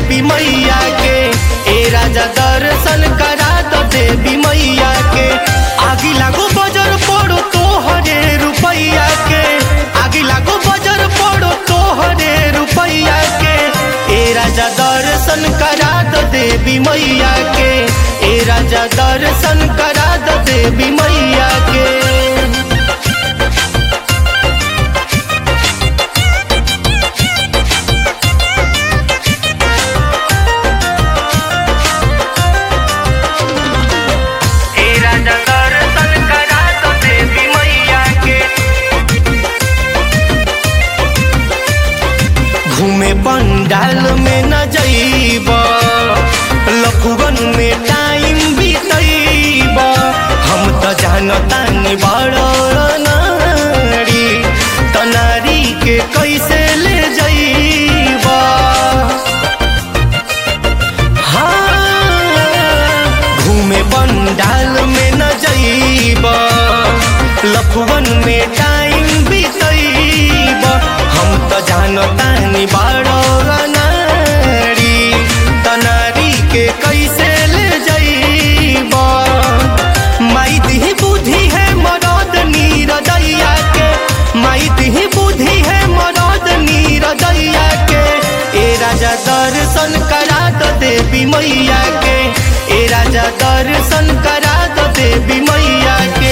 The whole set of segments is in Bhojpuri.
देवी मैया के ए राजा दर्शन करा दो देवी मैया के आगी लागो बजर पड़ो तोहरे रुपैया के आगी लागो बजर पड़ो तोहरे रुपैया के ए राजा दर्शन करा दो देवी मैया के ए राजा दर्शन करा दो देवी मैया के ए राजा दर्शन करा दो देवी मैया के घूमे पंडाल में न जइब लखुगन में टाइम बीतइब हम त जानतानी बड़ नारी तनारी के कैसे ले जइब हाँ, घूमे पंडाल में न जइब लखुवन में टाइम बीतइब हम त जानतानी बारो नारी तनारी के कैसे ले जइब माई दिही बुद्धि है मरद नीरदैया के माई दिही बुद्धि है मरद नीरदैया के ए राजा दर्शन करा दो देवी मैया के ए राजा दर्शन करा दो देवी मैया के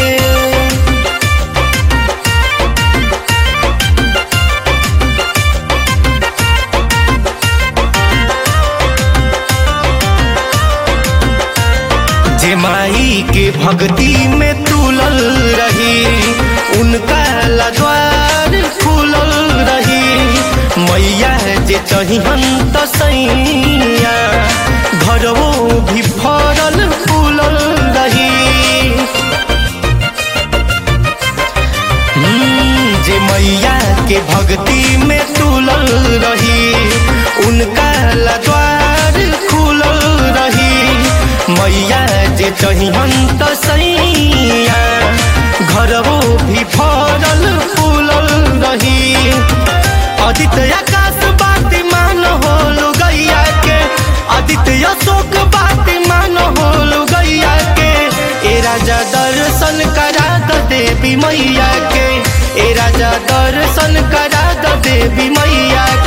जे माई के भक्ति में तुलल रही उनका लद्वार खुलल रही मैया जे चहिहन त सैया घरवो भी फरल फूलल रही हम्म, जे मैया के भक्ति में तुलल रही उनका लद्वार खुलल रही मैया जे चहिहन त सैया घरवो भी फरल फूलल रही आदित्य आकाश बाती मान होलु गैया के आदित्य अशोक बाती मान होलु गैया के ए राजा दर्शन करा दो देवी मैया के ए राजा दर्शन करा दो देवी मैया